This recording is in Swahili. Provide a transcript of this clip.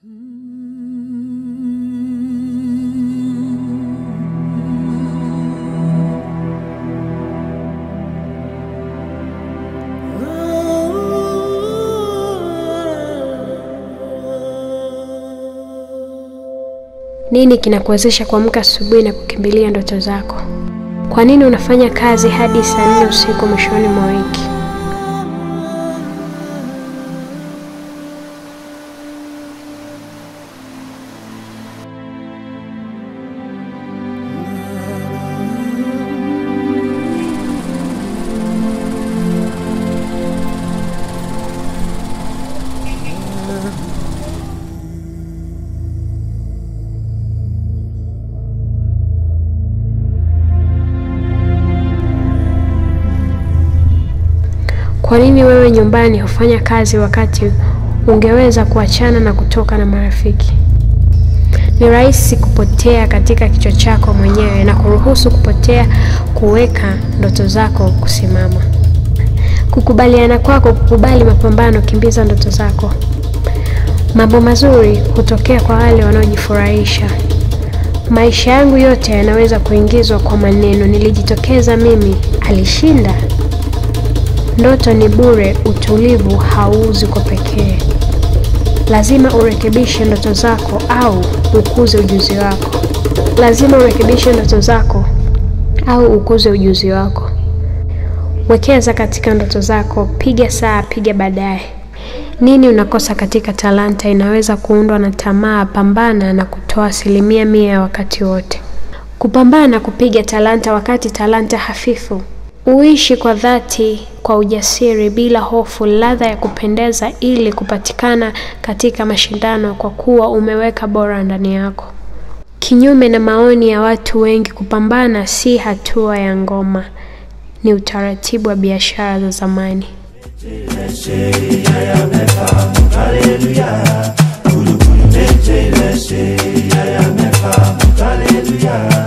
Nini kinakuwezesha kuamka asubuhi na kukimbilia ndoto zako? Kwa nini unafanya kazi hadi saa nne usiku mwishoni mwa wiki? Kwa nini wewe nyumbani hufanya kazi wakati ungeweza kuachana na kutoka na marafiki? Ni rahisi kupotea katika kichwa chako mwenyewe na kuruhusu kupotea kuweka ndoto zako kusimama. Kukubaliana kwako kukubali mapambano, kimbiza ndoto zako. Mambo mazuri hutokea kwa wale wanaojifurahisha. Maisha yangu yote yanaweza kuingizwa kwa maneno, nilijitokeza mimi, alishinda. Ndoto ni bure, utulivu hauuzi kwa pekee. Lazima urekebishe ndoto zako au ukuze ujuzi wako. Lazima urekebishe ndoto zako au ukuze ujuzi wako. Wekeza katika ndoto zako, piga saa, piga baadaye. Nini unakosa katika talanta inaweza kuundwa na tamaa. Pambana na kutoa asilimia mia ya wakati wote. Kupambana na kupiga talanta wakati talanta hafifu. Uishi kwa dhati, kwa ujasiri, bila hofu, ladha ya kupendeza ili kupatikana katika mashindano, kwa kuwa umeweka bora ndani yako. Kinyume na maoni ya watu wengi, kupambana si hatua ya ngoma, ni utaratibu wa biashara za zamani. Hallelujah.